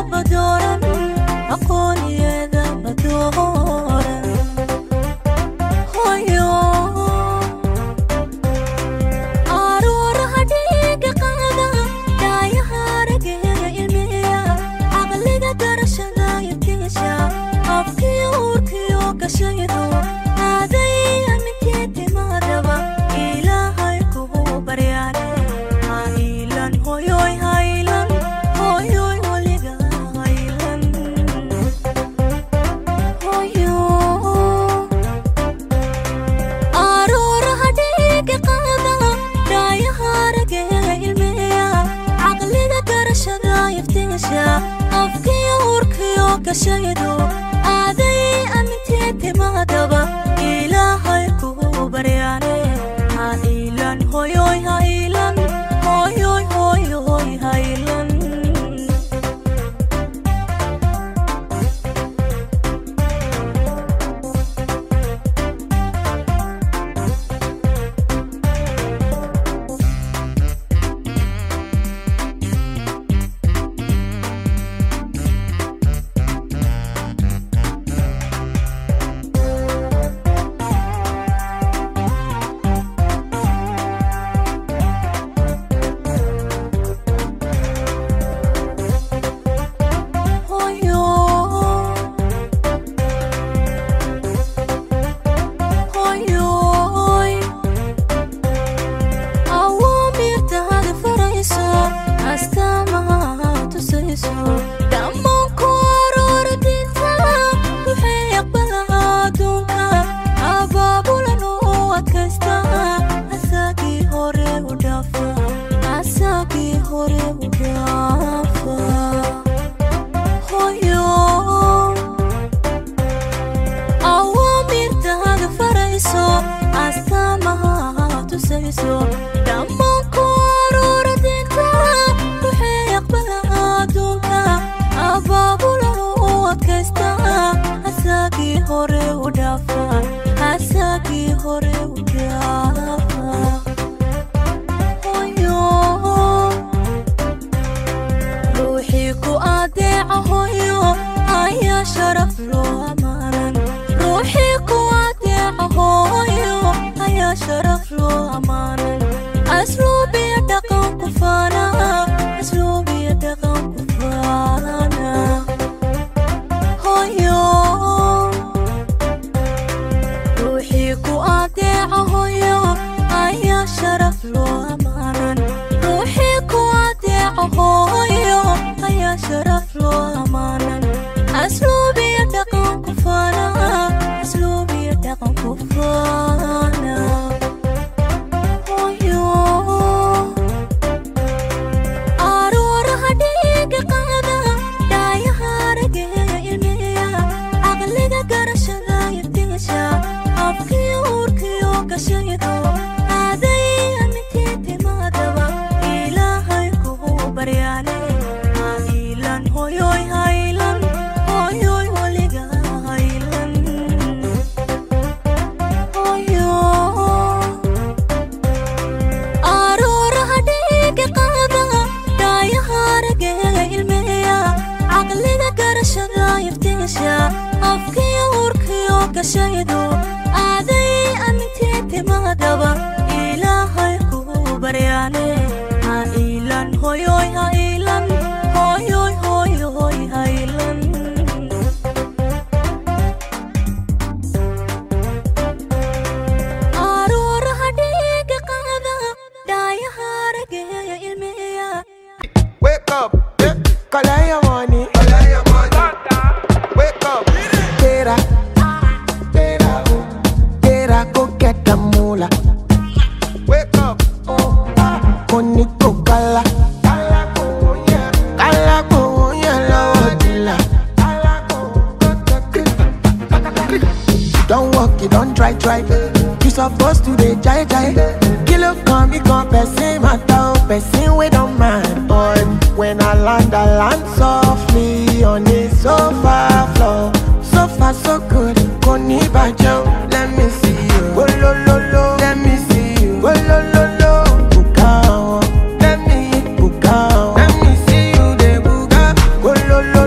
badooran aqooniyada badooran hoyo aruuraha dhiiga qaada dhaayaha arageeya ilmiya caqliga garashada iftiisha afkiyo uurkiyo gashaydo aaday amintii timaadaba ilaahay kugu baryaane ha iilan hoyoy haylan hoyoy weliga haylan hoyo aruuraha dhiiga qaada dhaayaha arageeya ilmiya caqliga garashada iftiisha afkiyo uurkiyo gashaydo aaday amintii timaadaba ilaahay kugu baryaane ha iilan hoyoy ha iilan hoyoy hoyoy haylan hoyo hoyoy awaamirtaada farayso astaamaha tusayso dhammaan ku aroora diinta waxay aqbalaha adduunka abaabulan u adkaysta asaagii hore u dhaafa asaagii hore u dhaafa hoyo awaamirtaada farayso astaamaha tusayso dhammaan ku aroora diinta waxay aqbalaha adduunka abaabulan u adkaysta asaagii hore u dhaafa asaagii hore u dhaafa hoyo ruuxii ku adeeca hoyo ayaa sharaf loo amaanan ruuxii ku adeeca hoyo ayaa sharaf loo amaanan asluubiya dhaqan ku faana asluubiya dhaqan ku faana hoyo ruuxii ku adeeca hoyo ayaa sharaf loo amaanan ruuxii ku adeeca hoyo ayaa sharaf loo amaanan asluubiya dhaqan ku faana asluubiya dhaqan ku faana hoyo aruuraha dhiiga qaada dhaayaha arageeya ilmiya caqliga garashada iftiisha afkiyo uurkiyo gashaydo aaday amintii timaadaba ilaahay kugu baryaane ha iilan hoyoy haylan hoyoy weliga haylan hoyo aruuraha dhiiga qaada dhaayaha arageeya ilmiya caqliga garashada iftiisha afkiyo uurkiyo gashaydo aaday amintii timaadaba ilaahay kugu baryaane ha iilan hoyoy ha iilan hoyoy hoyoy haylan aruuraha dhiiga qaada dhaayaha arageeya ilmiya Wake up, yeah. collect your money. Wake up, get up, get up, get up, go get the moolah. Wake up, koni kokala, kala konya lawa dila. Don't walk, you don't try, try. You supposed to dey jai jai. Kilo come, me come, person matter, person we don't mind. But when I land, I land softly on the sofa floor. So far, so good. Koni bajo, let me see you. Oh, lo, lo, lo. Let me see you. Oh, lo, lo, lo. Buka, oh. Let me buka, oh. Let me see you, de buka. Oh, lo, lo,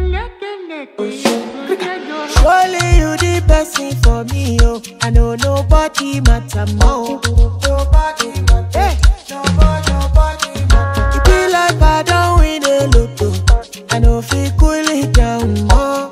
Surely you the person for me, oh. I know nobody matter more. Nobody matter. Hey. Nobody, nobody matter. It be like I don't win a lotto. I know feel cool it down more.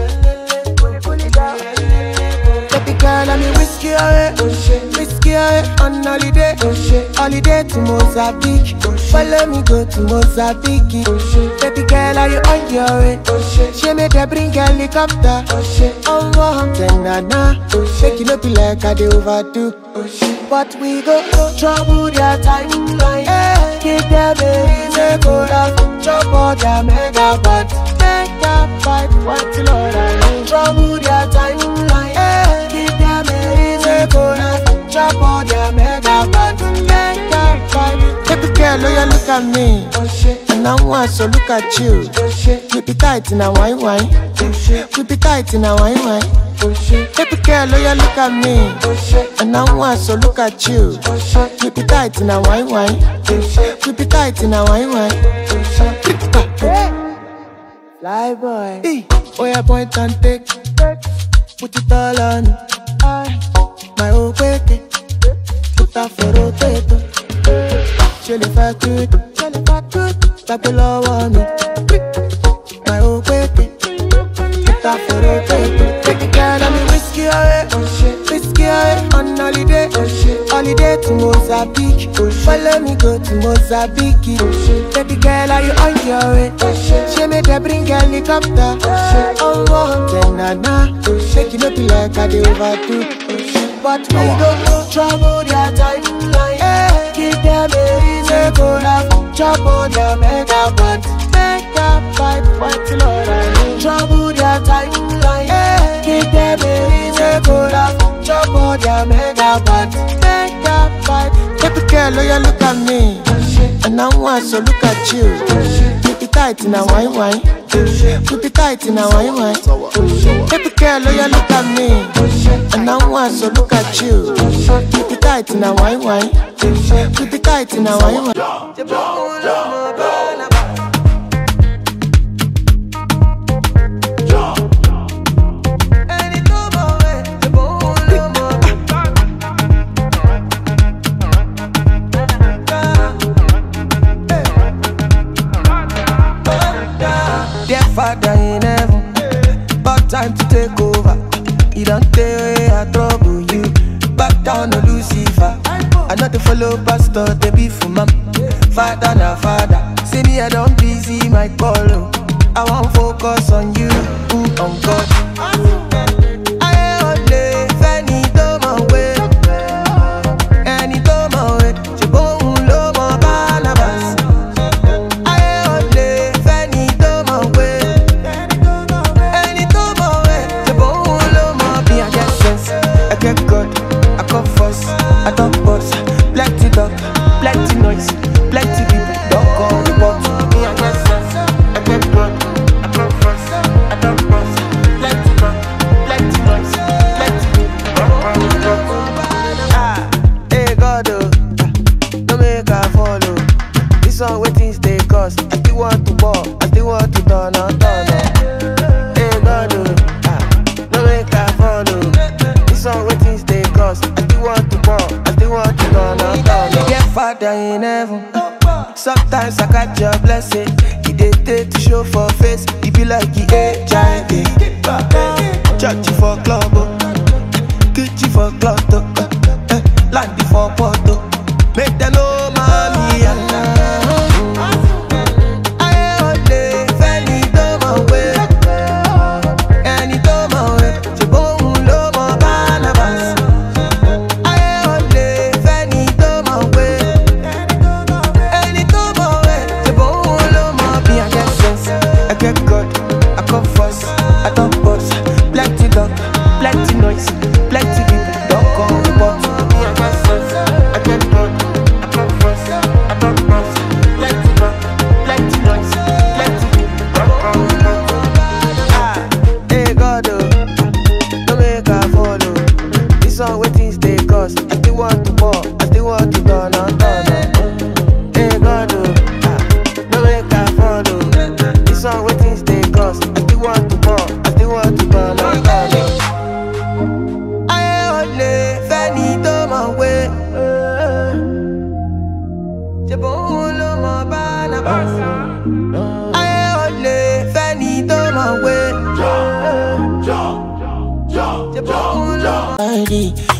Baby girl, I'm whiskey away, whiskey away on holiday, holiday to Mozambique. Follow me go to Mozambique. Baby girl, are you on your way? She made her bring helicopter. Oh, oh, then na na. Make it no be like I do overdo. But we go trouble their timeline. Hey, give them a reason go down. Chop all their megabytes. Megabyte, what the Lord I need. Trouble their timeline. Hey, give them a reason go down. Chop all their megabytes. Megabyte. Baby girl, oh, you look at me. And I want so look at you. Keep it tight in a wine wine. Keep it tight in a wine wine. Baby girl, oh, you look at me. And I want so look at you. Keep it tight in a wine wine. Keep it tight in a wine wine. Fly boy. Hey. Oh, yeah, point and take. Put it all on. Aye. My old wake. Put that for rotator. Ṣé lè fẹ́ tú? Ṣé lè fẹ́ tú? Gbàgbé lọ́wọ́ mi. My old wake. Put that for rotator. Take it down on me whiskey away. Whiskey away on holiday. Holiday to Mozambique. Follow me go to Mozambique. Baby girl, are you on your way? She made her bring helicopter. Oh, oh, then na na. Make it no be like I do overdo. But we don't trouble their timeline. Hey, give them a reason go down. Chop on their megabyte. Megabyte, what the Lord I need. Trouble their timeline. Hey, give them a reason go down. Chop on their megabyte. Megabyte. Baby girl, oh, you look at me. And I want so look at you. Keep it tight in a wine wine. Keep it tight in a wine wine. Baby girl, oh, you look at me. And I want so look at you. Keep it tight in a wine wine. Keep it tight in a wine wine. Dear Father in heaven, about time to take over. You don't take I trouble you. Back down to Lucifer. I not to follow pastor, they be for mom. Father na father. See me, I don't busy my call. oh. I want focus on you, mm, on God. Ayé olè fẹ́ni tó mọ̀ wé. Ẹni tó mọ̀ wé, ṣùgbọ́n òun ló mọ̀ Barnabas. Ayé olè fẹ́ni tó mọ̀ wé. Ẹni tó mọ̀ wé, ṣùgbọ́n òun ló mọ̀ bí I get sense. I get God, I come first, I talk boss. Plenty talk, plenty noise, plenty people don come report. Me I get sense, I get God, I come first, I talk boss. Plenty talk, plenty noise, plenty people don come report. Ah, hey God, oh, no make I follow. This one waiting stay cost. I still want to ball, I still want to turn on, turn on. Hey God, oh, ah, no make I follow. This one waiting stay cost. I still want to ball, I still want to turn on, turn on. Yeah, Father in heaven. Sometimes I catch your blessing. He dey take to show for face. He be like he HIV. Church for club, oh. Kitchen for club, oh. Eh, Land for photo. Make them know mommy and Ayé olè fẹ́ni tó mọ̀ wé. Ẹni tó mọ̀ wé, ṣùgbọ́n òun ló mọ̀ Barnabas. Ayé olè fẹ́ni tó mọ̀ wé. Ẹni tó mọ̀ wé, ṣùgbọ́n òun ló mọ̀ bí I get sense. I get God, I come first, I talk boss. Plenty talk,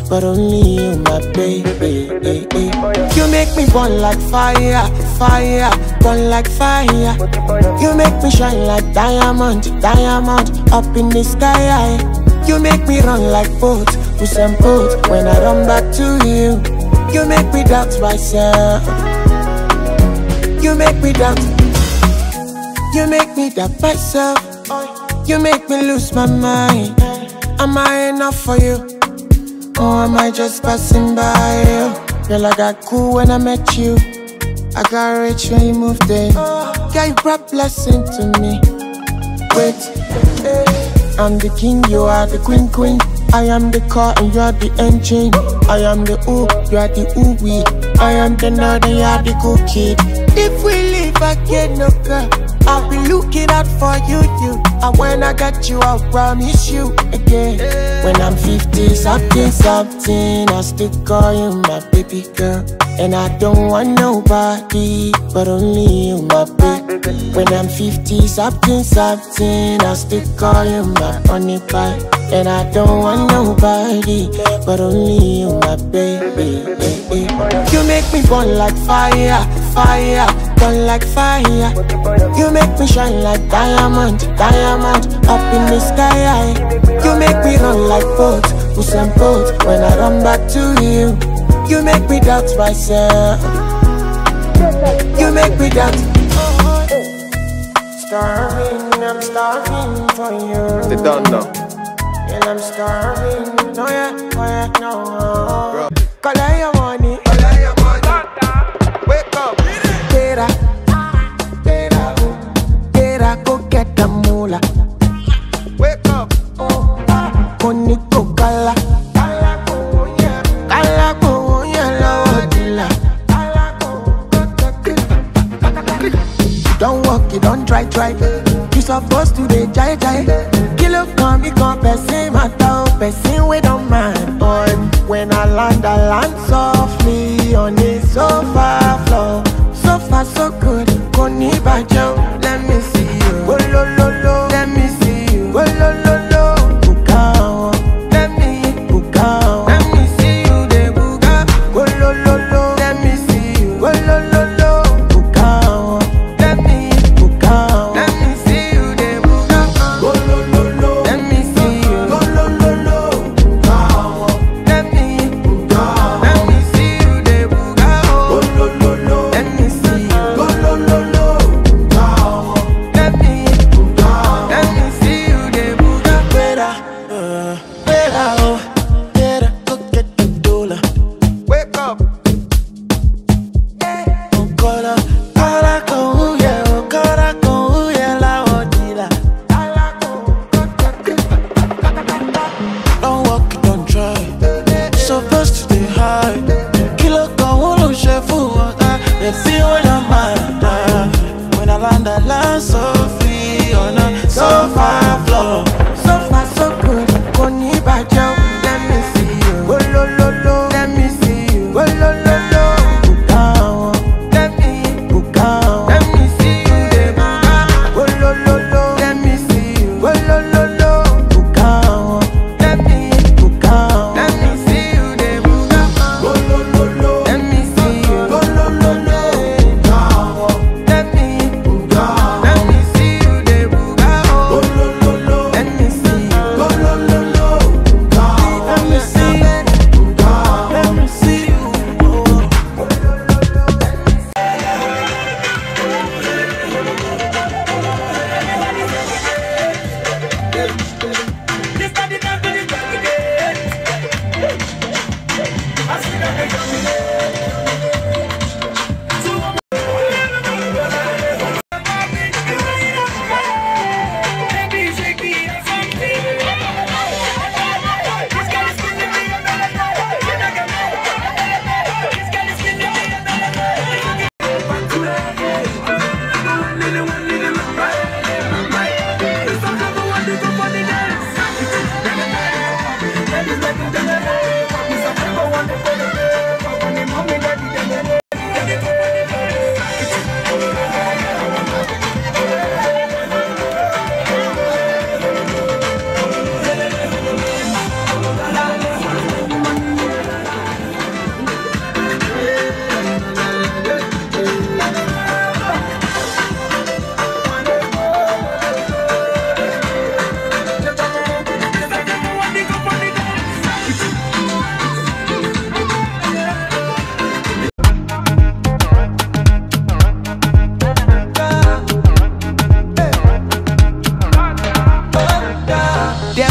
but only you, my baby. You make me burn like fire, fire, burn like fire. You make me shine like diamond, diamond, up in the sky. You make me run like boat, push and boat when I run back to you. You make me doubt myself. You make me doubt. You make me doubt myself. You make me lose my mind. Am I enough for you? Or am I just passing by you? Girl, I got cool when I met you. I got rich when you moved in. Yeah, you brought blessing to me. Wait, eh, I'm the king, you are the queen, queen. I am the car and you are the engine. I am the ooh, you are the ooh wee. I am the nerd and you are the cool kid. If we live again, no girl, I'll be looking out for you, you. And when I get you, I'll promise you again. When I'm 50 something, something, I'll still call you my baby girl. And I don't want nobody, but only you, my baby. When I'm 50 something, something, I'll still call you my honey pie. And I don't want nobody, but only you, my baby. You make me burn like fire, fire, burn like fire. You make me shine like diamond, diamond, up in the sky. You make me run like boat, push and boat when I run back to you. You make me doubt myself. You make me doubt. Starving, I'm starving for you. They done now. And I'm starving. No, yeah, oh, yeah, no. Collect your money. Wake up. Get up. Get up. Get up, go get the moolah. Wake up. Koni ko kala. Kala ko yellow dila. Don't walk, you don't try, try. You supposed to dey jai jai. Kilo come, me come, person matter, person we don't mind. But when I land, I land softly on the sofa floor. So far, so good. Koni bajo, let me see you. Oh, lo, lo, lo. Let me see you. Oh, lo, lo, lo. Buka, let me buka. Let me see you, de buka. Oh, lo, lo, lo. Let me see you. Oh, lo, lo, lo. Buka, let me buka. Let me see you, de buka. Oh, lo, lo, lo. Let me see you. Oh, lo, lo, lo. Buka, let me buka. Let me see you, de buka. Oh, lo, lo, lo. Let me see you. Oh, lo, lo, lo. Buka,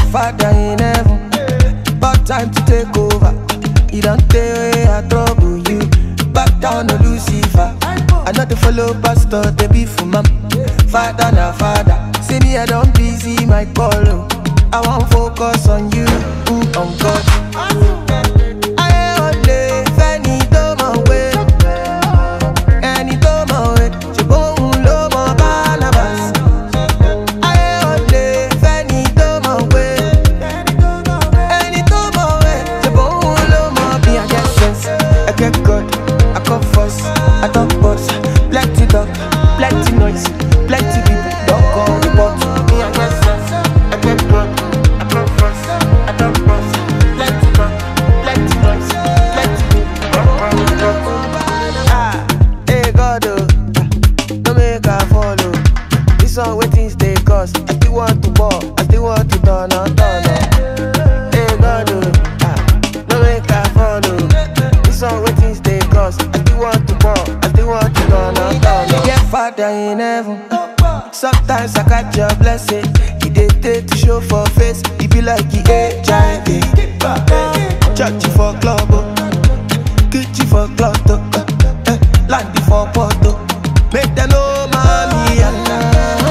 father in heaven, but time to take over. You don't tell I trouble you. Back down to Lucifer. I know the follow pastor, they be for mom. Father na father. See me, I don't busy my call. oh. I won't focus on you, mm, on God. Ayé ò lè fẹ́ni tó mọ̀ wé. Ẹni tó mọ̀ wé, ṣùgbọ́n òun ló mọ Barnabas. Ayé ò lè fẹ́ni tó mọ̀ wé. Ẹni tó mọ̀ wé, ṣùgbọ́n òun ló mọ bí I get sense. I get God, I come first, I talk boss. Plenty talk, plenty noise, plenty people don't come report. Me I get sense, I get God, I come first, I talk boss. Plenty talk, plenty noise, plenty people don't come report. Ah, hey God, oh, no make I follow. This one waiting stay cause I still want to ball, I still want to turn on, turn on. Hey God, oh, ah, no make I follow. This one waiting stay cause I still want to ball, I still want to turn on, turn on. Get father in heaven. Sometimes I catch your blessing. He dey take to show for face. He be like he HIV. Church for club, oh. Gucci for club, oh. Eh, Landy for photo. Make them know mommy Allah.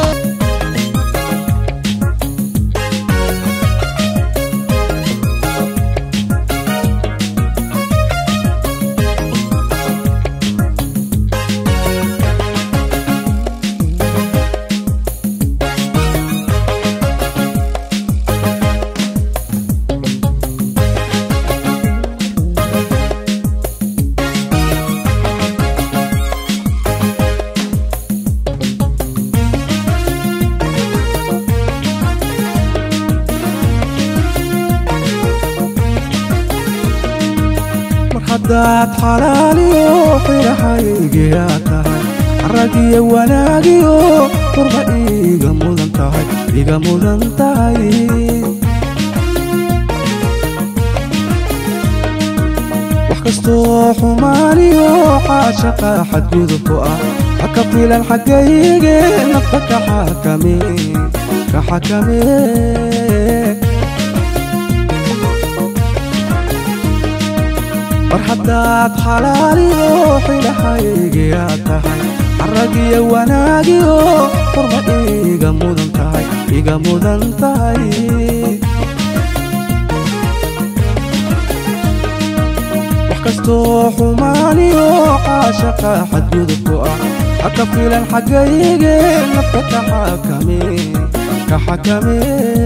mar haddaad xalaaliyo xilahaygiyaa tahay caragiyo wanaagiyo qurba iiga mudan tahay iga mudan tahay wax kastoo xumaaniyo caashaqa xadgudubku ah ha ka filan xaggayge nafta ka xakame ka xakame mar haddaad xalaaliyo xilahaygiyaa tahay caragiyo wanaagiyo qurma iiga mudan tahay iga mudan tahay wax kastoo xumaaniyo caashaqa xadgudubku ah ha ka filan xaggayge nafta ka xakame ka xakame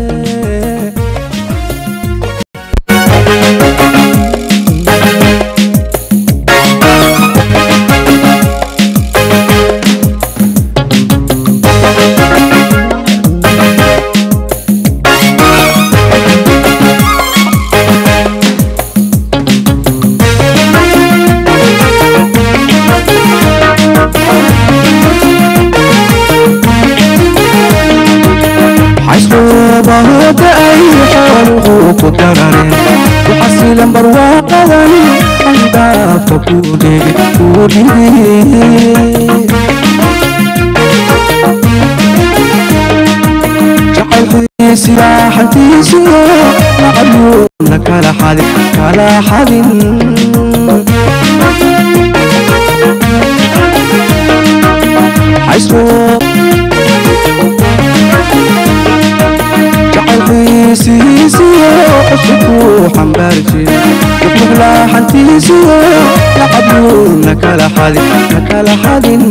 xaysloobahooda ay xooluhu ku darareen ku xasilan barwaaqadan andaafka kuu dhigi kuu dhigi jacaylkiisi raaxantiisiyo lacayuuna kala xadin kala xadin xaysroo jacaylkiisiisiyo cusubkuu xambaari jire wuxuuxlaaxantiisiyo lacabluuna kala xadin na kala xadin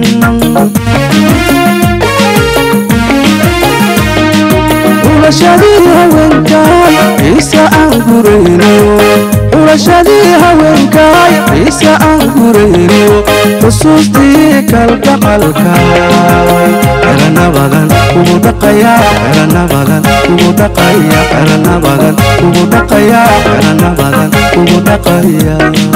ulashadii haweenkaay ciise aan gurayniyo ulashadii haweenkaay ciise aan gurayniyo xusuustii kalgacalkaay xerana badan kugu dhaqaya xerana badan kugu dhaqaya xerana badan kugu dhaqaya xerana badan kugu dhaqaya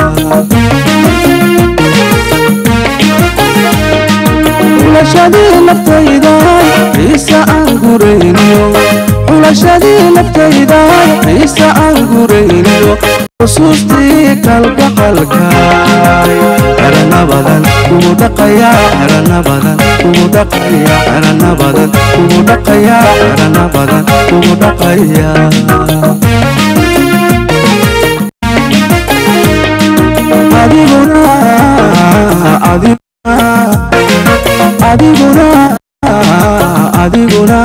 xulashadii naftaydaay ciise aan gurayniyo xulashadii naftaydaay ciise aan gurayniyo xusuustii kalgacalkaay xerana badan kugu dhaqaya xerana badan kugu dhaqaya xerana badan kugu dhaqaya xerana badan kugu dhaqayaa adiguna adiguna adiguna adiguna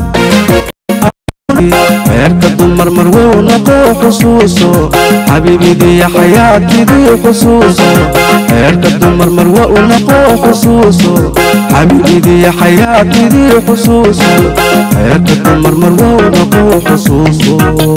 reerka dumar marwow noqo xusuuso xabiibidii xayaatidii xusuuso reerka dumar marwow noqo xusuuso xabiibidii xayaatidii xusuuso reerka dumar marwow noqo xusuuso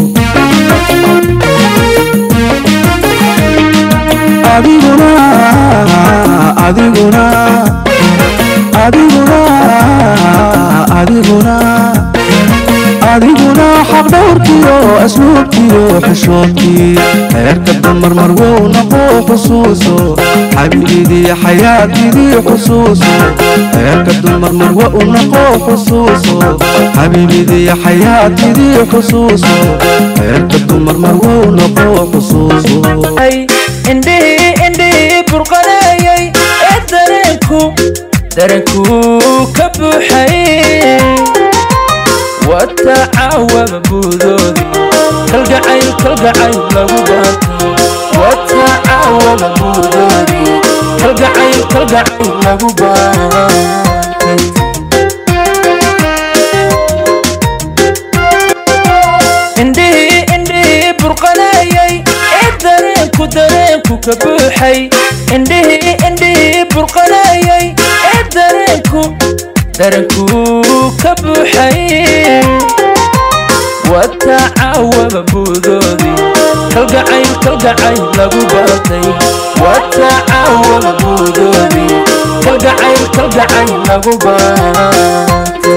adiguna adiguna adiguna adiguna adiguna xaq dhowrkiyo asluubkiyo xishoodkii reerka dumar marwow noqo xusuuso xabiibidii xayaatidii xusuuso reerka dumar marwow noqo xusuuso xabiibidii xayaatidii xusuuso reerka dumar marwow noqo xusuuso indhihii indhihii burqanayay ee dareenku dareenku ka buuxay wata caawaba buudoodii kalgacayl kalgacayl lagu baantay wata caawaba buudoodii kalgacayl kalgacayl lagu baantay indhihii indhihii burqanayay ee dareenku dareenku ka buuxay indhihii indhihii burqanayay ee dareenku dareenku ka buuxay wata caawaba buudoodii kalgacayl kalgacayl lagu baantay wata caawaba buudoodii kalgacayl kalgacayl lagu baantay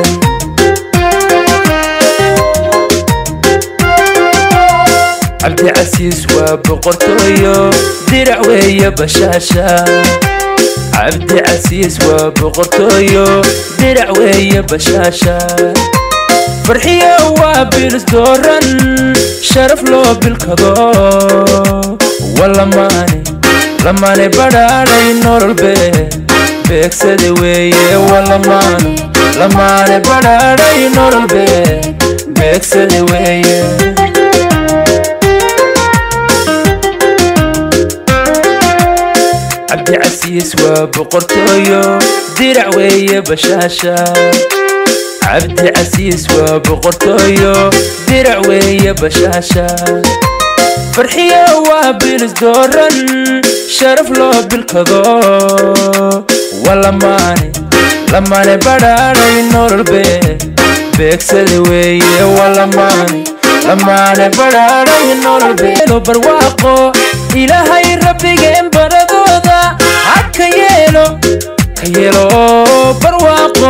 cabdicasiis waa boqortooyo dirac weeye bashaasha cabdicasiis waa boqortooyo dirac weeye bashaasha farxiyo waa bilis dooran sharaf loo bilkado walamaane lamaane badhaadhay nololbe beegsade weeye walamaane lamaane badhaadhay nololbe beegsade weeye cabdicasiis waa boqortooyo dirac weeye bashaasha cabdicasiis waa boqortooyo dirac weeye bashaasha farxiyo waa bilis dooran sharaf loo bilkado walamaane lamaane badhaadhay nololbe beegsada weeye walamaane lamaane badhaadhay nololbe barwaaqo ilaahay rabbigeen baradooda ha ka yeelo ka yeelo barwaaqo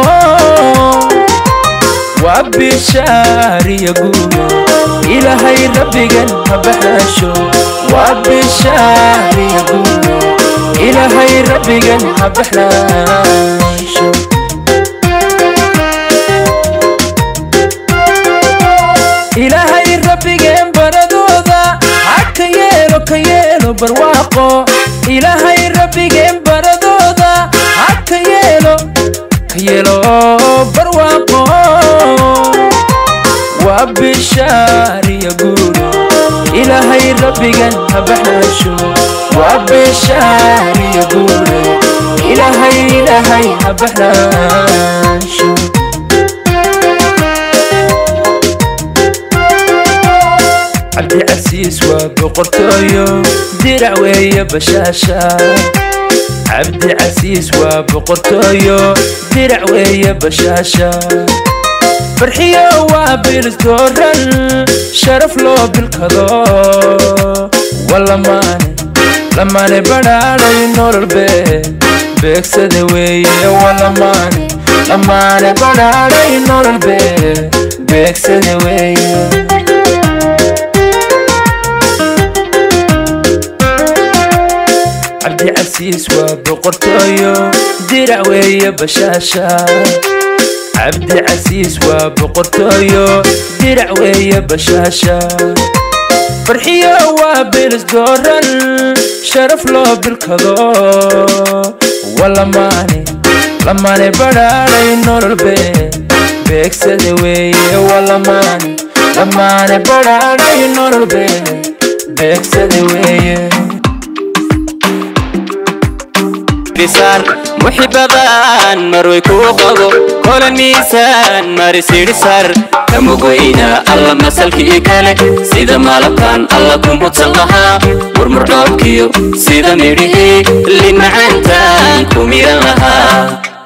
waa bishaariya guulo ilaahay rabbigan ha baxaasho waa bishaariya guulo ilaahay rabbigan ha baxaasho ilaahay rabbigeen baradooda ha ka yeelo ka yeelo barwaaqo ilaahay rabbigeen baradooda ha ka yeelo ka yeelo barwaaqo waa bishaariya guulo ilaahay rabbigan ha baxaasho waa bishaariya guulo ilaahay ilaahay ha baxaasho cabdicasiis waa boqortooyo dirac weeye bashaasha cabdicasiis waa boqortooyo dirac weeye bashaasha farxiyo waa bilis dooran sharaf loo bilkado walamaane lamaane badhaadhay nololbe beegsada weeye walamaane lamaane badhaadhay nololbe beegsada weeye cabdicasiis waa boqortooyo dirac weeye bashaasha cabdicasiis waa boqortooyo dirac weeye bashaasha farxiyo waa bilis dooran sharaf loo bilkado walamaane lamaane badhaadhay nololbe beegsada weeye walamaane dhammaane badhaadhayo nololbe beegsada weeye risaan muxibadan marway kuu qabo kolan miisaan marisidhisar kamugweyna alla masalkii kale sida malabkan alla ku mudsan lahaa murmurdhoobkiyo sida midhihii linacaantaan ku miran lahaa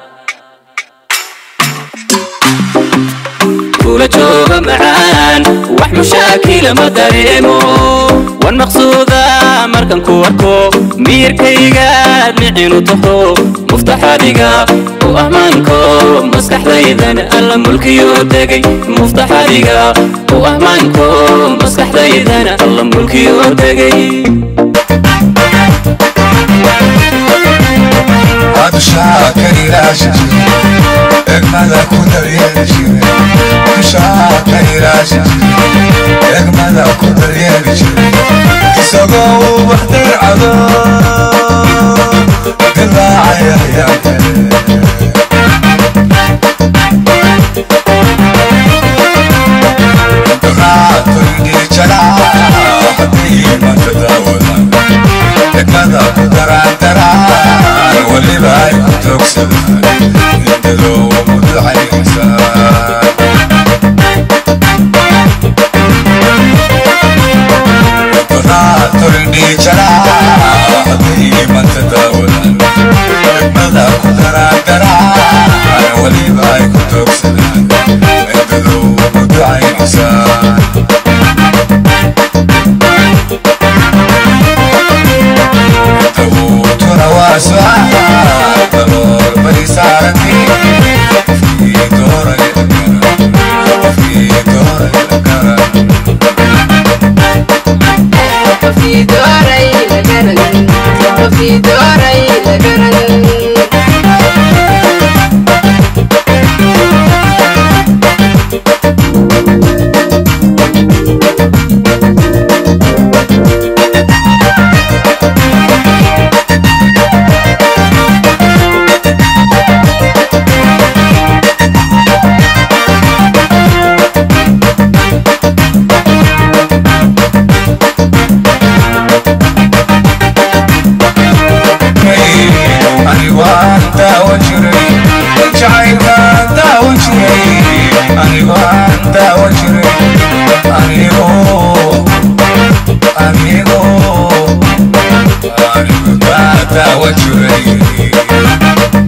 kula jooga macaan wax mushaakila ma dareemo wan maqsuuda markan ku arko miyirkaygaad micinu taho muftaxadiga u ahmaanko maskaxdaydan alla mulkiyo degay muftaxadiga u ahmaanko maskaxdaydan alla mulkiyo degay Adushaa kariiraashi jire egmada ku daryeeli jire Adushaa kariiraashi jire egmada ku daryeeli jire isagoo uu waxdar cado dilaacaya ayaa kale Raatoyni jalaa haddii manta daawadan egmada ku daraandaraan weliba ay ku toogsadaan indadoo mudacaysan raatoyni jalaa haddii manta daawadan egmada ku daraandaraan weliba ay ku toogsadaan indadoo mudacaysan tabuutuna waa su'aal dalool bari saarantay qofkii doonaya garan qofkii doonaya garan anigu aan daawan jiray jacaylkaan daawan jiray anigu aan daawan jiray anigu anigu anigu kaa daawan jiray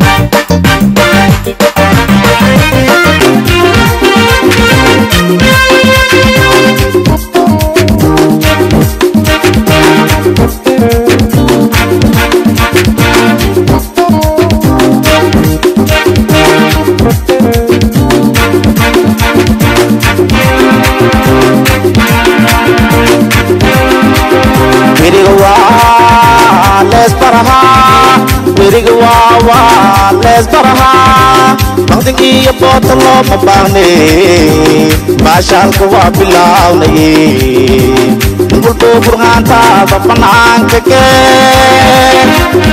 wiriga waa lees barahaa wiriga waa waa lees barahaa maqdin iyo boota looma baahne baashaalka waa bilaawnay walboo burhaantaada bannaanka keen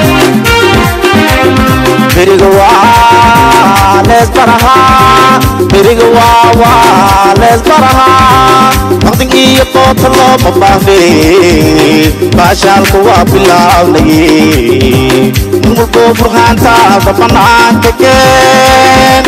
wiriga waa lees barahaa wiriga waa waa lees barahaa maqdin iyo boota looma baahne baashaalka waa bilaawnay walboo burhaantaada bannaanka keen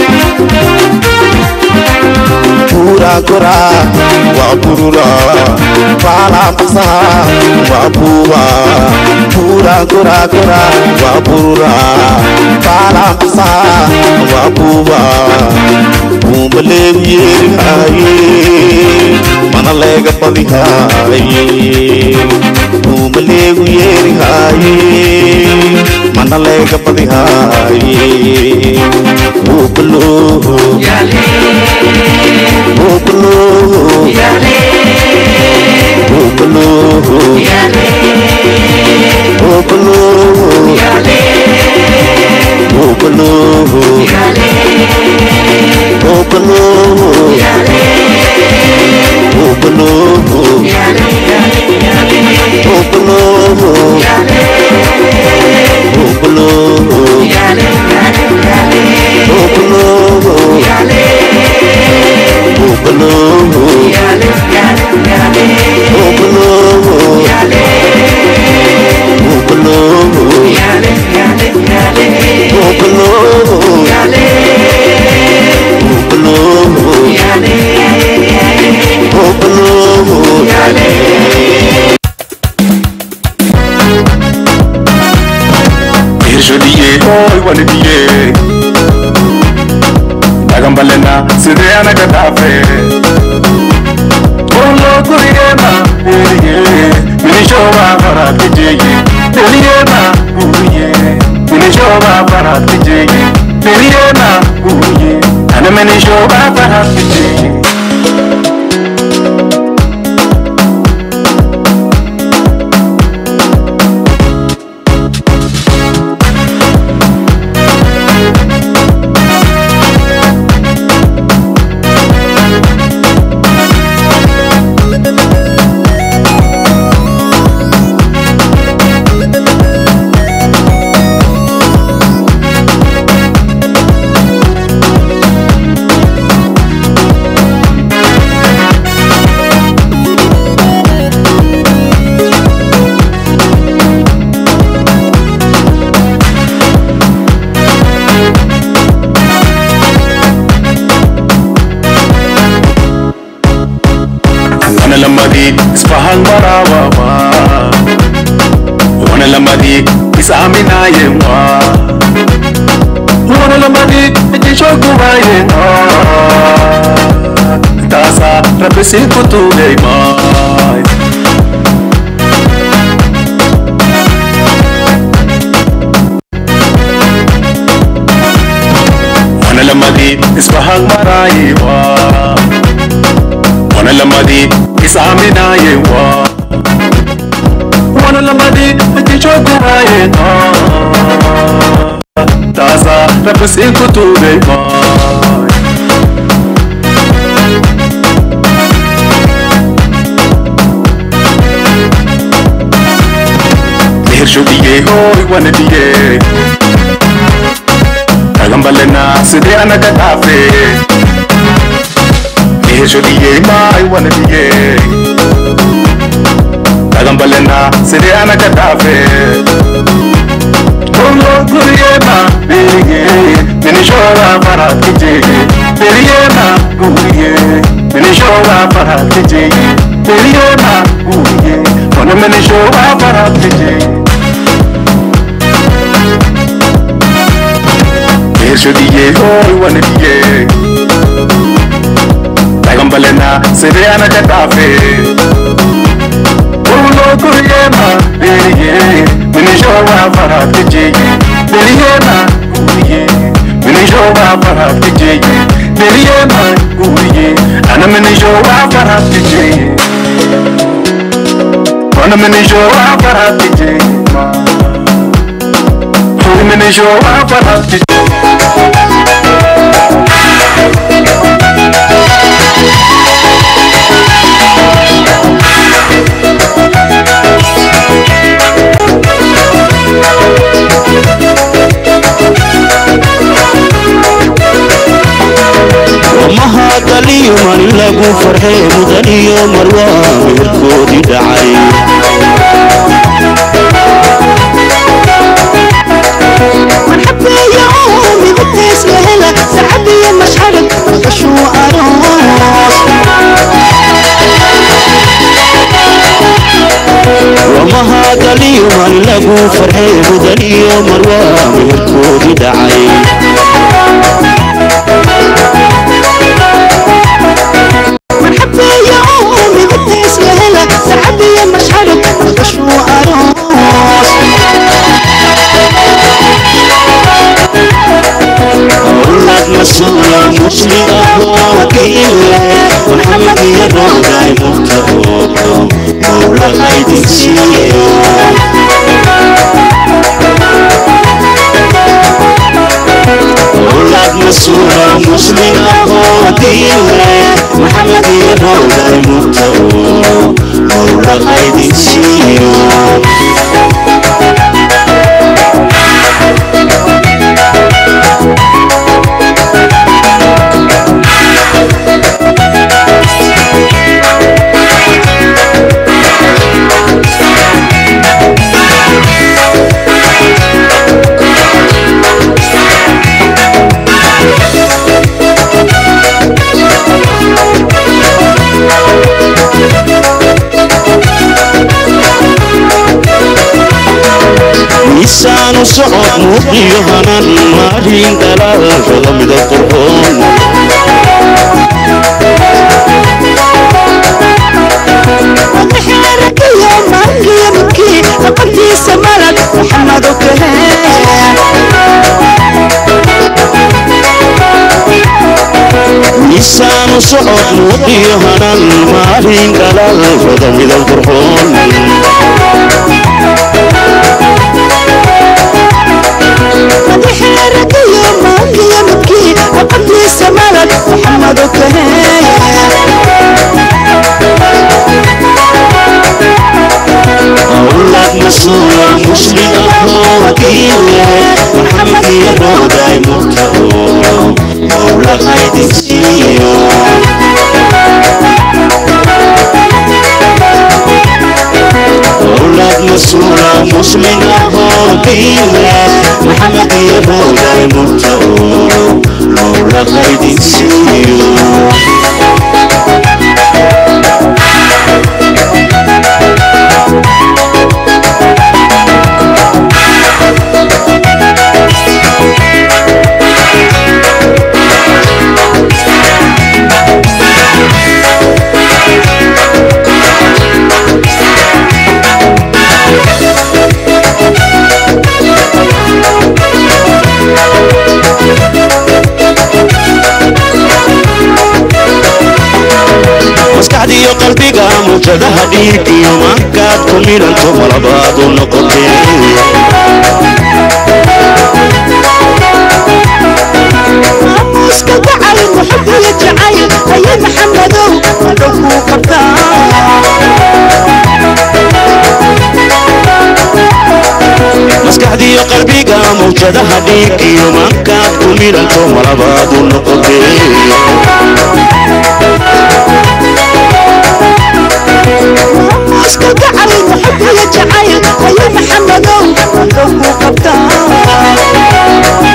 pura gora wa purula pala pasa wa puwa pura gora gora wa purula pala pasa wa puwa umbale yeri haye mana lega padi haye umbale yeri haye mana lega padi haye uplo uplo uplo uplo uplo uplo uplo uplo Hirshodiye, oi wani diye Dagambalena, sidee anaga dhaafe Olo guriyema, eliye Minishoba farat kijeye Eliyema, guriye Minishoba farat kijeye Eliyema, guriye Ana minishoba farat kijeye وانا لما دي اسفهان براوة وانا لما دي اسامي نايمة وانا لما دي اجي شوكو بايمة تاسا ربي سيكو تولي ماي وانا لما دي اسفهان برايوة وانا لما دي اسامي نايمة وانا لما دي اجي شوكو بايمة تاسا ربي سيكو تولي ماي Hirshodiye, oi wani diye Dagambalena, sidee anaga dhaafe Hirshodiye, mai wani diye Dagambalena, sidee anaga dhaafe Olo guriyema, beriye Minishoba farat kijeye Beriyema, guriye Minishoba farat kijeye Beriyema, guriye Wana minishoba farat kijeye Hirshodiye, oi wani diye Dagambalena, sidee anaga dhaafe Olo guriyema, beriye Minishoba farat kijeye Beriyema, guriye Minishoba farat kijeye Beriyema, guriye Ana minishoba farat kijeye Wana minishoba farat kijeye Wana minishoba farat kijeye mahadaliyo maalin lagu farxee mudan iyo marwaa meherkoodii dhacay مرحبا يا أمي قديس لهلا سعدي يا مشعرك رقش mahadaliyo maalin lagu farxee mudan iyo marwaa meherkoodii dhacay مرحبا يا أمي قديس لهلا سعدي يا مشعرك رقش أولاد مسؤولة مسلمة وكيلة محمد يرضى مفتقوكم مولى غيد أولاد مسؤولة مسلمة وكيلة محمد يرضى مفتقوكم مولى غيد miisaanu socod muuqiyo hanan maalin dhalaalshada midab qurxoon ومحركية مانجي منكي أقلتي سمالك محمد miisaanu socod muuqiyo hanan maalin dhalaalshada midab qurxoon ومحركية مانجي منكي أقلتي سمالك محمد أولاد مسؤول مسلم أهو وكيل محمد يروداي مرتهو مولا خيد سيو أولاد مسؤول مسلم أهو وكيل محمد يروداي مرتهو مولا خيد سيو maskaxdiyo qalbiga muujadaha dhiigiyo mankaad ku milanto malabaadu noqotee ماموسك جعل محب يجعل أي محمدو ولو قبطان maskaxdiyo qalbiga muujadaha dhiigiyo mankaad ku milanto malabaadu noqotee ماموسك جعل محب يجعل أي محمدو ولو قبطان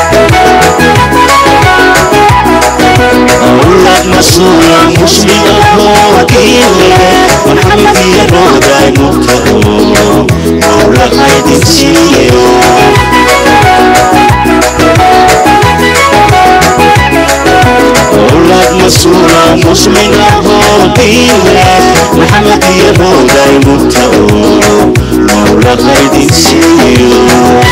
أولاد مسؤول مسلم أهو وكيل محمد يروداي مرتهو مولا خيد سيو أولاد مسؤول مسلم أهو وكيل محمد يروداي مرتهو مولا خيد سيو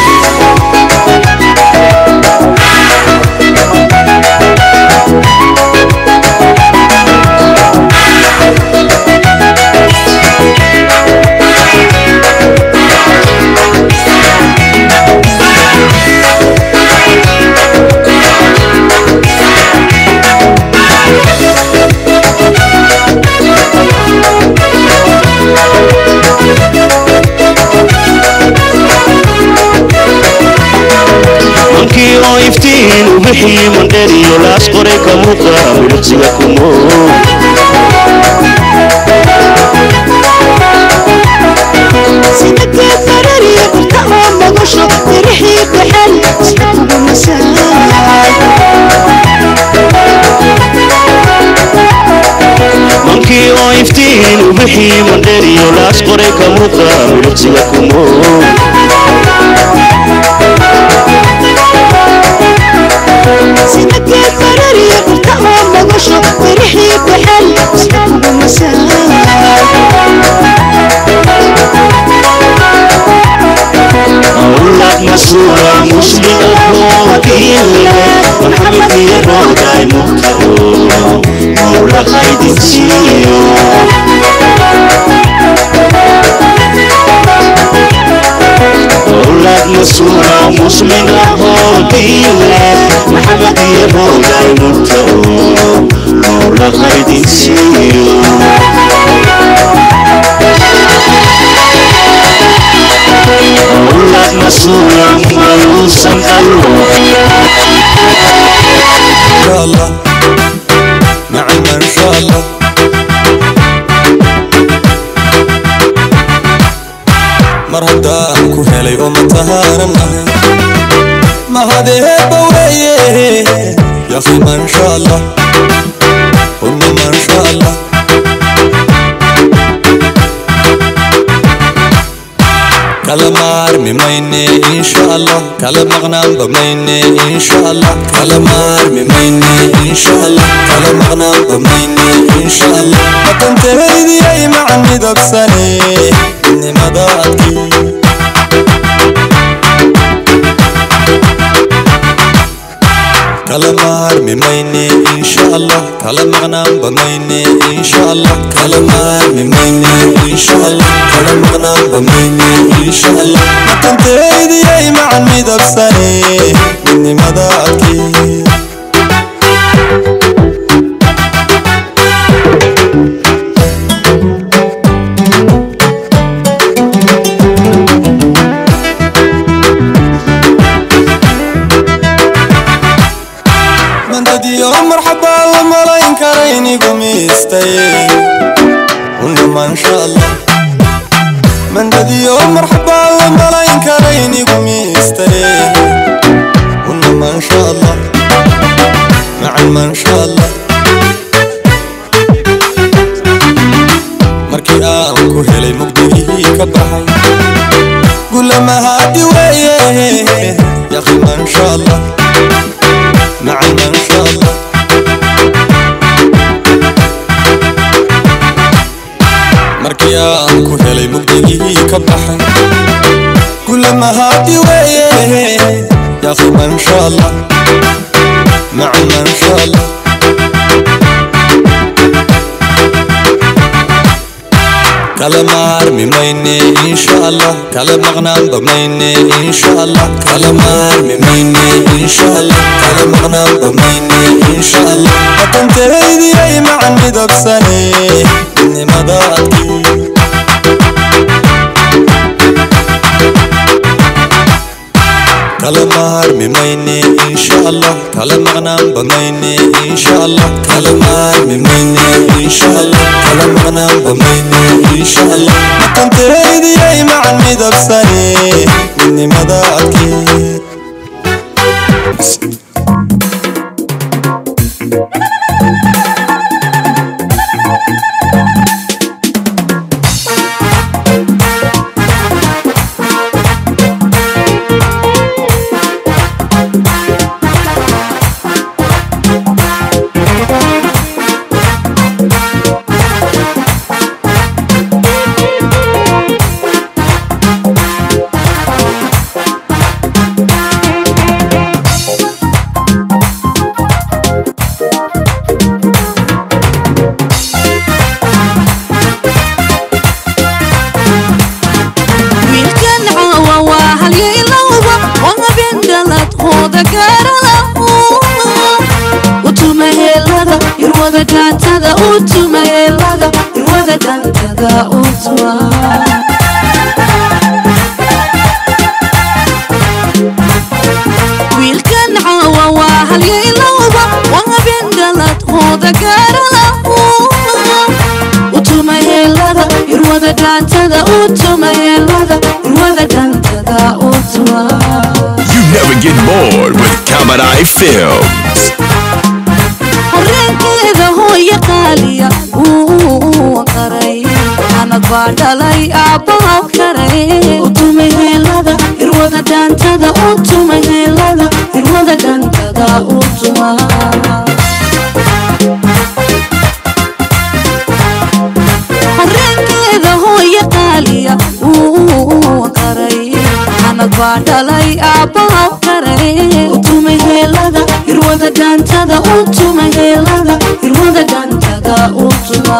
mankii oo iftiin u bixii mandheriyo laas qoray ka muuqa midhaqsiga kumo سيدك فراري قلت ما مغشو ترحي بحال اسحب مساء mankii oo iftiin u bixii mandheriyo laas qoray ka muuqa midhaqsiga kumo سيدك فراري قلت ما مغشو ترحي بحال اسحب مساء أولاد مسؤول مسلم أهو وكيل محمد يروداي مرتهو مولا خيد سيو أولاد مسؤول مسلم أهو وكيل محمد يروداي مرتهو مولا خيد سيو أولاد مسؤول ويوسم قلبه شاء الله نعم ان شاء الله mar haddaan ku helay oo matahaaran ahay mahadeeba weeye yaqi mansha allah hunna mansha allah kala maarmi mayne insha allah kala maqnaanba mayne insha allah kala maarmi mayne insha allah kala maqnaanba mayne insha allah makantahaydiyay macan midabsane midnimada adkii kala maarmi mayne insha allah kala maqnaanba mayne insha allah kala maarmi mayne insha allah kala maqnaanba mayne insha allah makantahaydiyay macan midabsane midnimada adkii mandadiyo marxabaa la malayn karaynigu miistay unama insha allah mandadiyo marxabaa la malayn karaynigu miistay unama insha allah macan ma insha allah markii aan ku helay mugdigii ka baxay gulamahaadi weeye yaqi ma insha allah معا ان شاء الله markii aan ku helay mugdigii ka baxay kulamahaadi weeye yaqi ma insha allah maca ma insha allah kala maarmi mayne insha allah kala maqnaanba mayne insha allah kala maarmi mayne insha allah kala maqnaanba mayne insha allah makantahaydiyay macan midabsane midnimada adkii kala maarmi mayne insha allah kala maqnaanba mayne insha allah kala maarmi mayne insha allah kala maqnaanba mayne insha allah makantahaydiyay macan midabsane midnimada adkii wiilkan caawa waa halyaylowa oo habeen dhaladkooda gaaralahu utumaheelada irwada dhaantada utumaheelada irwada dhaantada utuma wiilkan caawa waa halyaylowa oo habeen dhaladkooda gaaralahu utumaheelada irwada dhaantada utumaheelada irwada dhaantada utuma You never get bored with Kamadai Films. horeenkeeda hooya qaaliya uu qaray anad baa dhalay aabbaha karay utumaheelada irwada dhaantada utumaheelada irwada dhaantada utuma horeenkeeda hooya qaaliya uu qaray anad baa dhalay aabbaha karay utumaheelada irwada dhaantada utumaheelada irwada dhaantada utuma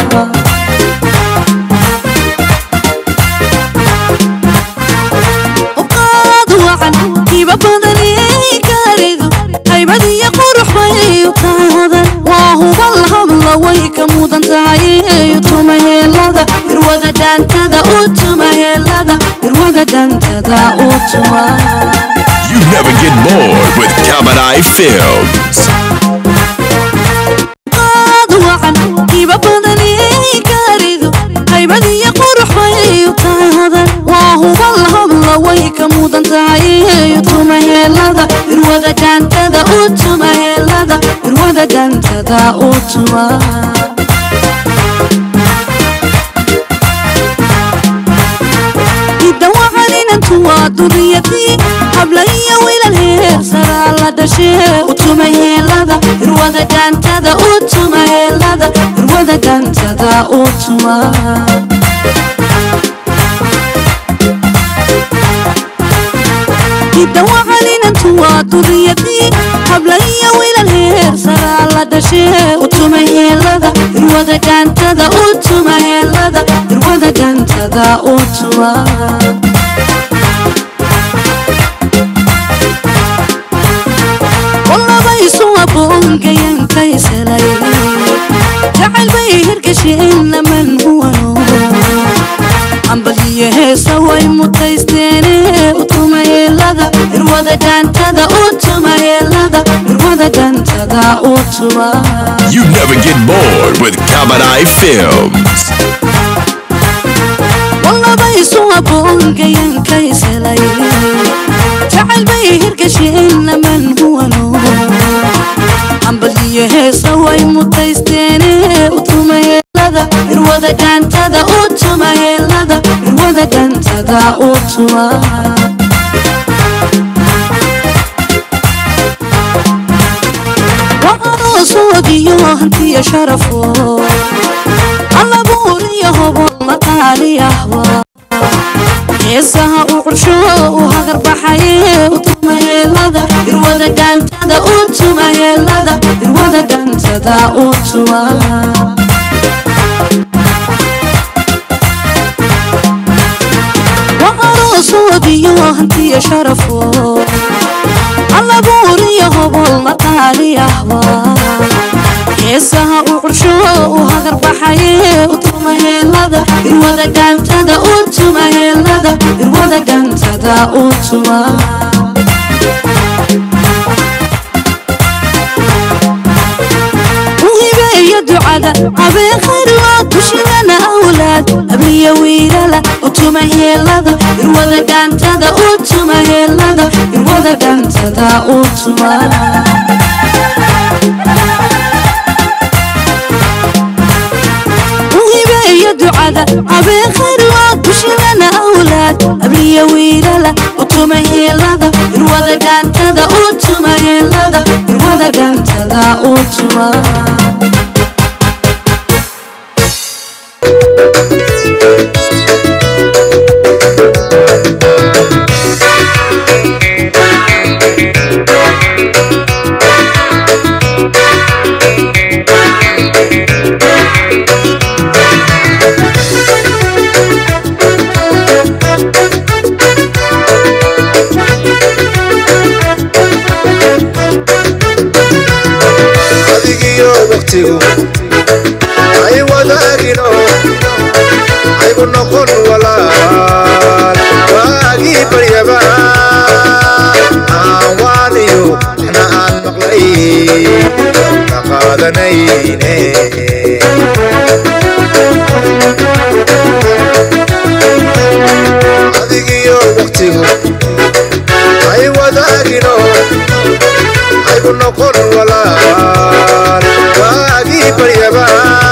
uqaad wacan hiba badaniyay gaaridu haybad iyo qurux bay u taadan waa hubal habla way ka mudan tahay utumaheelada irwada dhaantada utumaheelada irwada dhaantada utuma You never get bored with Kamadai Films. qaad wacan hiba badaniyay gaaridu haybad iyo qurux bay u taadan waa hubal habla way ka mudan tahay utumaheelada irwada dhaantada utumaheelada irwada dhaantada utuma hidda wacan duriyadii habla iyo wiilal heersaraa la dhashee utuma heelada irwada gaantada utuma heelada irwada gaantada utuma hidawacalinantu waa duriyadii habla iyo wiilal heersaraa la dhashee utuma heelada irwada gaantada utuma heelada irwada gaantada utuma walabaysu aboongayankaysalay jacayl bay hirgasheen laman huwano ambaliyo heesa way mutaysteene utuma heelada irwada gaantada utuma heelada irwada gaantada utuma You never get bored with Kamadai Films. walabaysu aboongayankaysalay jacayl bay hirgasheen laman huwano ambaliyo heesa way mutaysteene utuma heelada irwada gaantada utuma heelada irwada gaantada utuma waqaroosoodiyo hantiya sharafo allabuuriyo hobo maqaaliyahwa heesaha uu cursho u hagar baxaye utuma heelada irwada gaantada utuma heelada irwada gaantada utuma waqaroosoodiyo hantiya sharafo allabuuriyo hobol maqaaliyahwa heesaha uu cursho u hagar baxaye utuma heelada irwada gaantada utuma heelada irwada gaantada utuma uhibeeyo ducada habeen khayrloo dushidana awlaad abliya wiilala utuma heelada irwada gaantada utuma heelada irwada gaantada utuma uhibeeyo ducada habeen khayrloo dushidana awlaad abliya wiilala utuma heelada irwada gaantada utuma heelada irwada gaantada utuma adigiyo waqtigu ay wadaagino aygu noqon walaal waagii baryaba aan waaniyo waxna aan maqlay ka qaadanayne adigiyo waqtigu ay wadaagino aygu noqon walaal waagii baryaba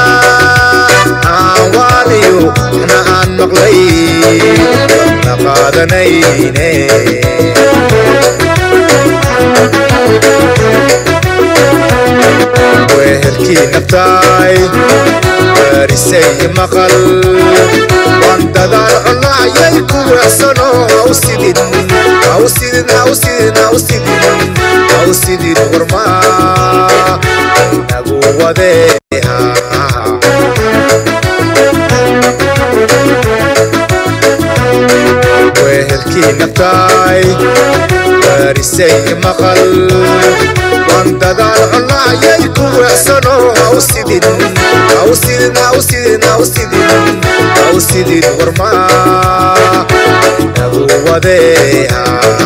aan waaniyo waxna aan maqlay ka qaadanayne wehelkii naftaay waarisay maqal waan dadaal cunayay ku weecsano haw sidin haw sidin haw sidin haw sidin haw sidin warmaa nagu wadeeha wehelkii naftaay waarisay maqal waan dadaal cunayay ku weecsano haw sidin haw sidin haw sidin haw sidin haw sidin warmaa nagu wadeeha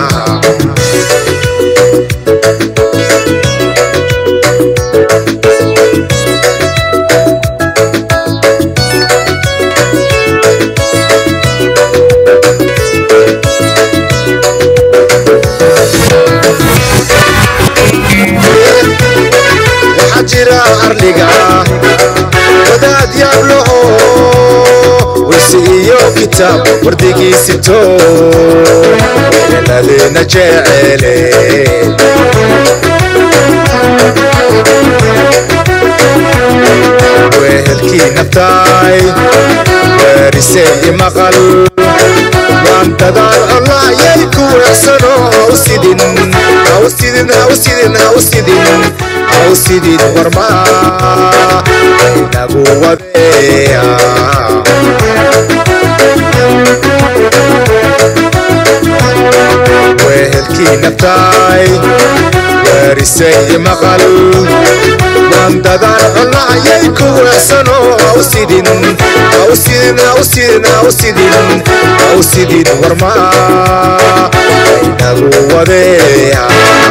waxaa jira ardhiga wadaad yaablaho wisi iyo kitaab wardigiisito weelaladeena jecele wehelkii naftaay waarisay maqal waan dadaal colaayay ku weecsano hausidin hausidin hausidin hausidin hausidin warmaa inagu wadeeya wehelkii naftaay waarisay maqal waan dadaal colaayay ku weecsano hausidin hausidin hausidin hausidin hausidin warmaa inagu wadeeya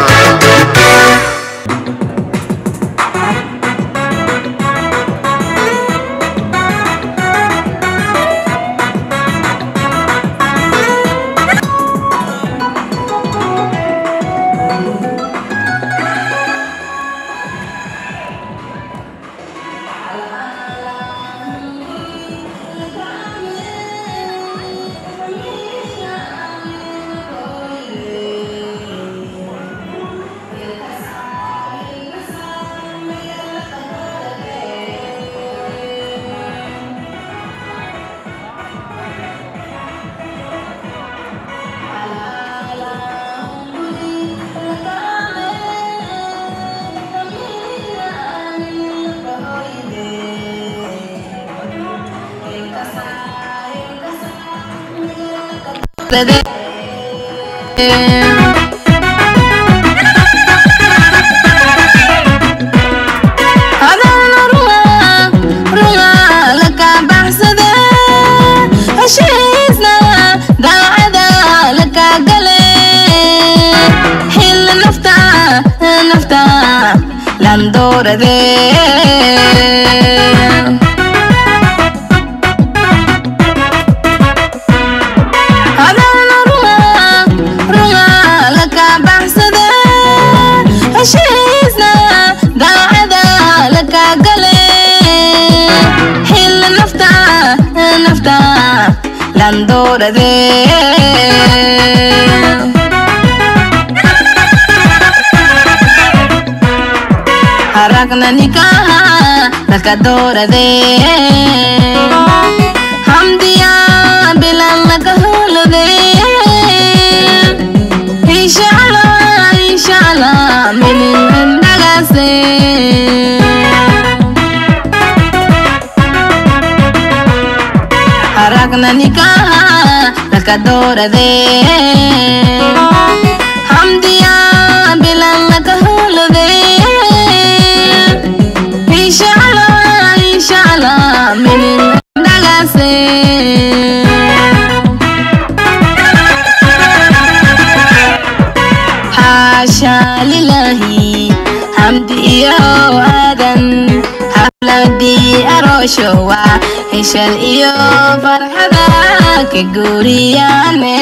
haragna nikaha lakadorade hamdiya bilan lakaholode inshala inshala minin ndagase haragna nikaha lakadorade hamdiya bilan lakaholode inshallah inshallah minin ndagase حاشا لله حمدي يا آدم حفلتي أروشوا هشل إيو فرحة كجورياني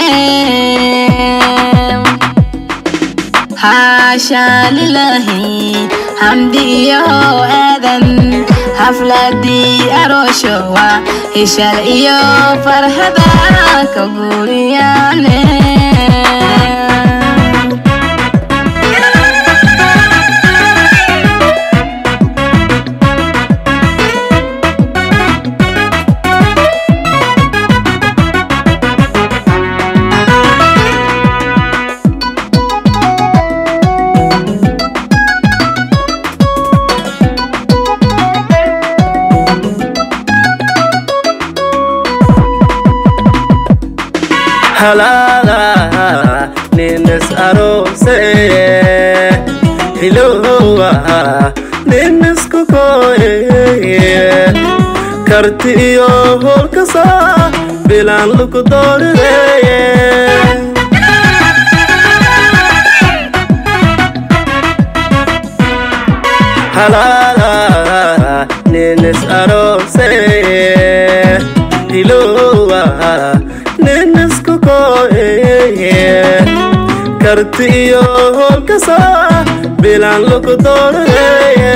حاشا لله حمدي يا آدم حفلتي أروشوا هشل إيو فرحة كجورياني halaala ninas aroose hilowa ninasku koye karti iyo holkasa bilaan luku dooreye halaala ninas aroose hilowa ninasku koye karti iyo holkasa bilaan luku dooreye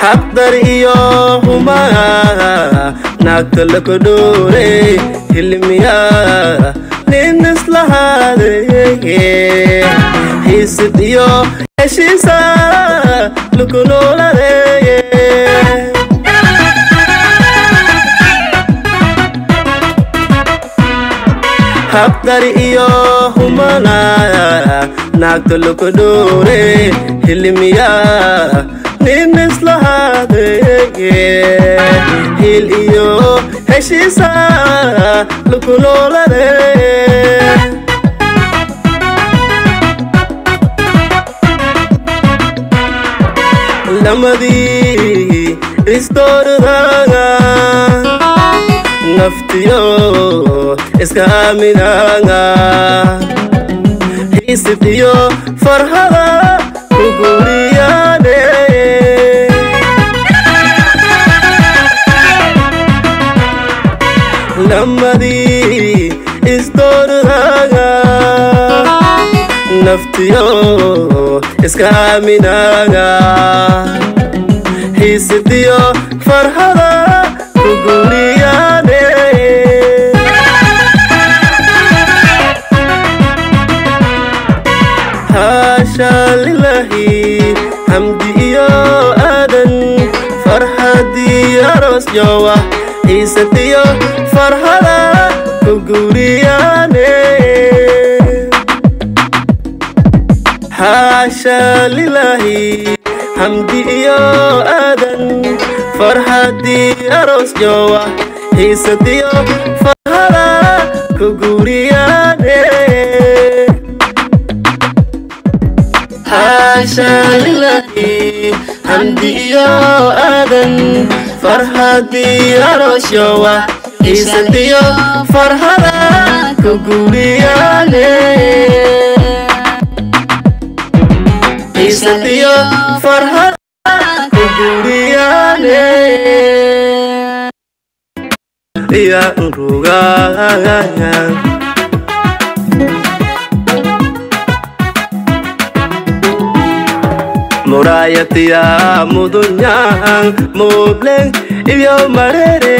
xaqdar iyo xumaa naagta laka dhoore hilmiya nin islahaadeye xiisid iyo heshiisa laku nooladeeye habdar iyo humana naagta laka dhoore hilmiya nin islahaadeye hil iyo heshiisa laku nooladeeye lamadii istoordaanga naftiyo iska aaminaanga xiisid iyo farhada ku guuriyaane lamadii istoordaanga naftiyo iska aaminaanga xiisidiyo farhada ku guuriyaane haasha lilahi hamdi iyo aadan farxadii aroos jowa xiisadiyo farhada ku guuriyaane haasha lilahi hamdi iyo aadan farxadii aroos jowa xiisadiyo farhada ku guuriyaane haasha lilahi hamdi iyo aadan farxadii aroos jowa xiisadiyo farhada ku guuriyaane xiisadiyo farhad ku guuriyaane iya rugaaya murayatiya mudunyaan mubleng iyo marere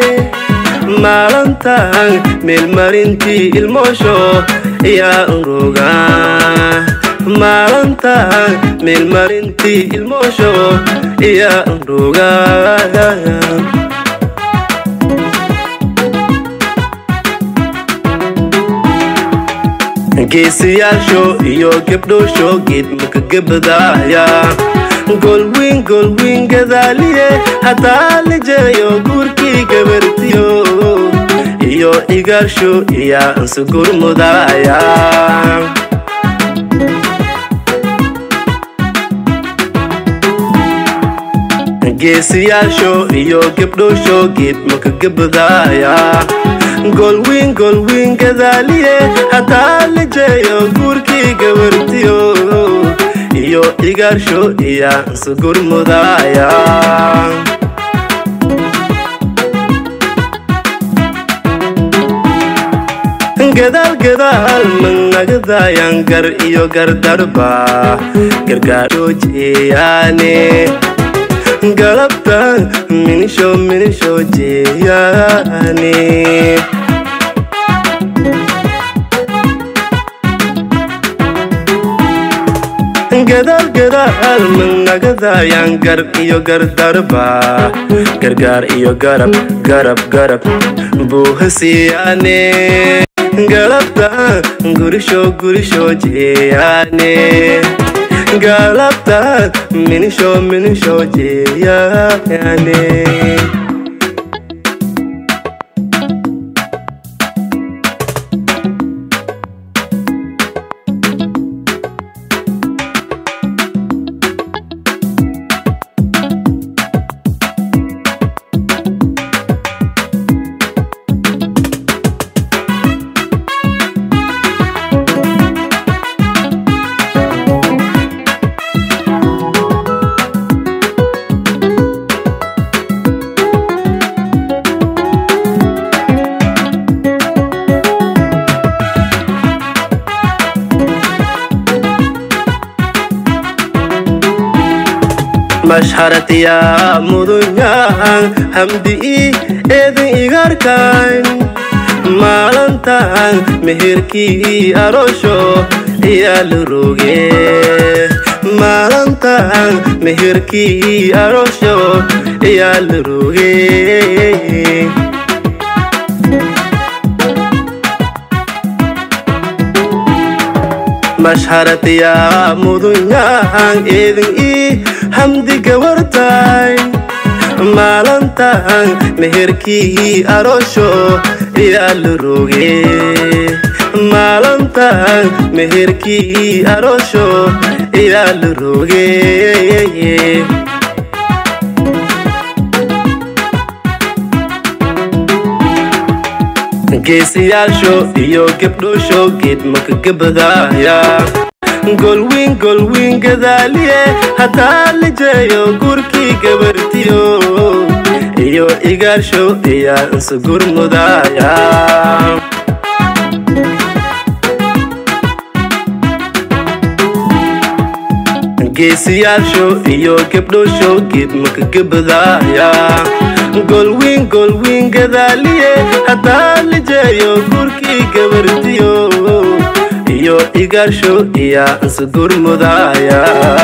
maalantan meelmarintii ilmoosho iya rugaa maalantan meelmarintii ilmoosho iya rugaaya geesiyaasho iyo gebdhoosho geed maka gebadaaya golwiin golwiin gadaaliye hataa lijeeyo guurkii gabartiyo iyo igaarsho iyaa ansugurmudaaya geesiyaasho iyo gebdhoosho geed maka gebadaaya golwiin golwiin gadaaliye hataa lijeeyo guurkii gabartiyo iyo igaarsho iyaa ansugurmudaaya gadaal gadaal managadayan gar iyo gardarba gargaaroojeeyaane galabta minisho minisho jeeyaane gadaal gadaal managadayan gar iyo gardarba gargaar iyo garab garab garab buuhasiyaane galabta gurisho gurisho jeeyaane galabta minisho minisho jeeyaane mashharatiya mudunyan hamdi eedin igarkan maalantan meherkii aroosho ayaa la roge maalantan meherkii aroosho ayaa la roge mashharatiya mudunyan eedin ii hamdi gabartay maalantan meherkii aroosho ayaa la roge maalantan meherkii aroosho ayaa la roge geesiyaasho iyo gebdhoosho geed makagabadaaya golwiin golwiin gadaaliye hataa lijeeyo gurkii gabartiyo iyo igaarsho ayaa insugurmudaaya geesiyaasho iyo gebdhoosho geed makagabadaaya golwiin golwiin gadaaliye hataa lijeeyo gurkii gabartiyo iyo igaarsho ayaa insugurmudaaya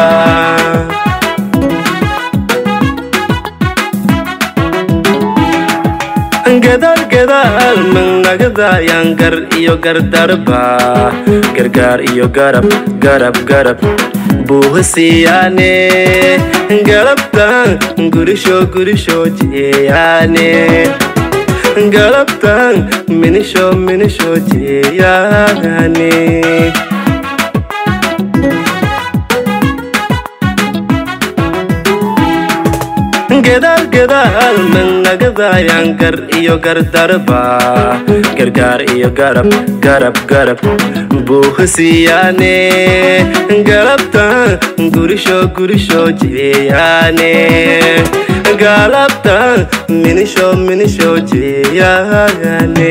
gadaal gadaal managadayan gar iyo gardarba gargaar iyo garab garab garab buuhasiyaane galabtan gurisho gurisho jeeyaane galabtan minisho minisho jeeyaane gadaal gadaal managadayan gar iyo gardarba gargaar iyo garab garab garab buuhasiyaane galabtan gurisho gurisho jeeyaane galabtan minisho minisho jeeyaane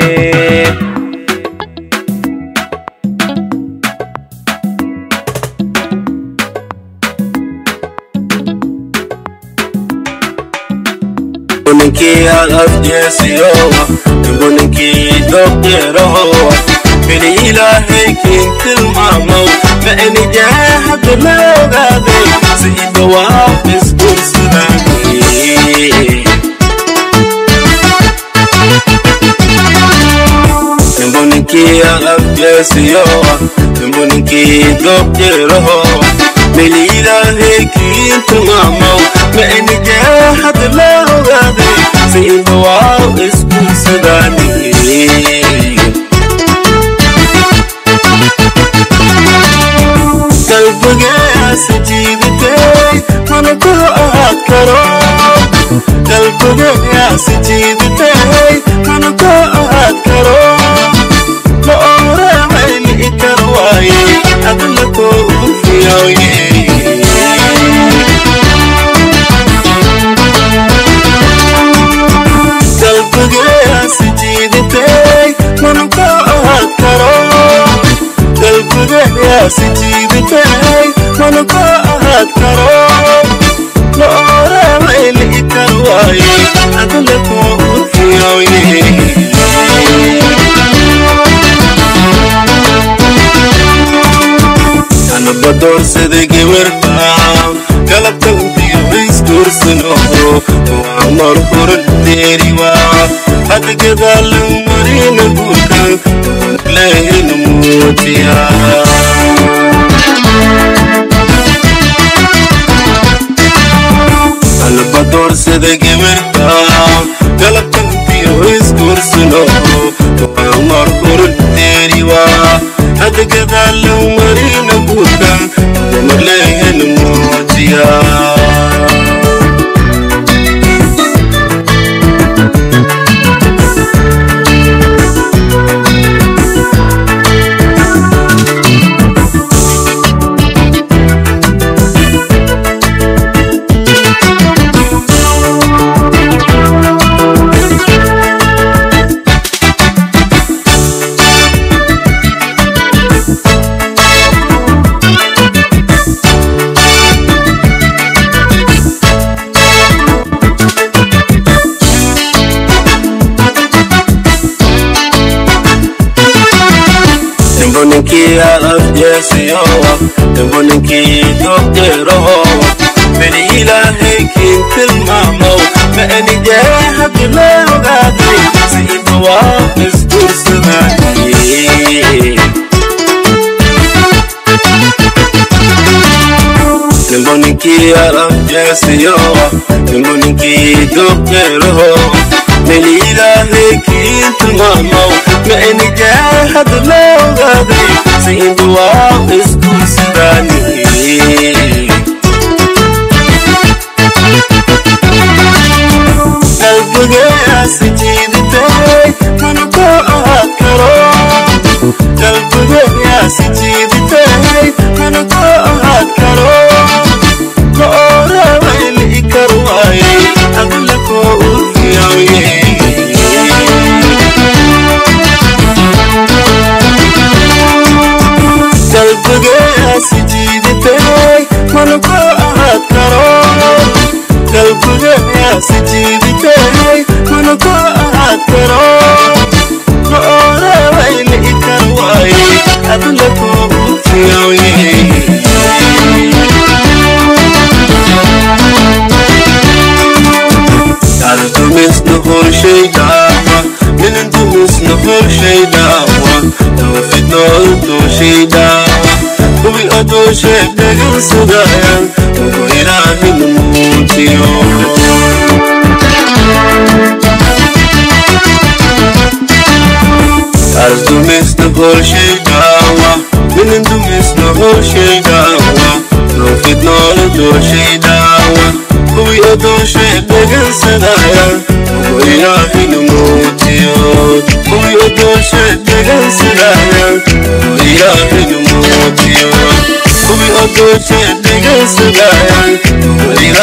ninkii alafjeesiyo nimbu ninkii doqeeraho bili ilaahay kiin tilmaamow macinijaa hadda la ogaaday si idawaab isgursadaagay nimbu ninkii alafjeesiyo nimbu ninkii doqeeraho bili ilaahay kiin tilmaamow macinijaa hadda la ogaaday si idawaab isgursadaagay qalbigaasi jiidatay mana ku ahaad karo qalbigaasi jiidatay mana ku ahaad karo ma oramayni ikar waaye adna koo ugu fiyooye qalbigaasi jiidatay mana ku ahaad karo qalbigaasi jiidatay mana ku ahaad karo ma oramayni ikar waaye adna koo ugu fiyooye anaba doorsada gabarta galabta untiyo isguursano waa mar hore deeriwa hada gadaalan marina guurka leehina muujiya anaba doorsada gabarta galabta untiyo isguursano waa mar hore deeriwa hada gadaalan marina guurka leehina muujiya ninkii alafjeesiyowa nimbo ninkii doqeeroho beni ilaahay kiin tilmaamow ma anijee haddi loo ogaaday si inta waa isguursadaaye nimbo ninkii alafjeesiyowa nimbo ninkii doqeeroho beni ilaahay kiin tilmaamow ma anijee haddi loo ogaaday si inta waa isguursadaaye qalbigeyaasi jiiditay mana ku ahaad karo qalbigeyaasi jiiditay mana ku ahaad karo ma oorawayli kar waaye adla koo urfiyawye qalbigeyaasi jiiditay mana ku ahaad karo qalbigeyaasi jiiditay mana ku ahaad karo ma oorawayli kar waaye adla koo urfiyawye Altumis no hol shay dawa Minin tumis no hol shay dawa Tawfid no to shay dawa Ubi oto shay dagan sugayan Ugo ilahi numutiyo Altumis no hol shay dawa Minin tumis no hol shay dawa Tawfid no to shay dawa kuwii adooshay dhegaysanaya ugu ilaahay numuutiyo kuwii adooshay dhegaysanaya ugu ilaahay numuutiyo kuwii adooshay dhegaysanaya ugu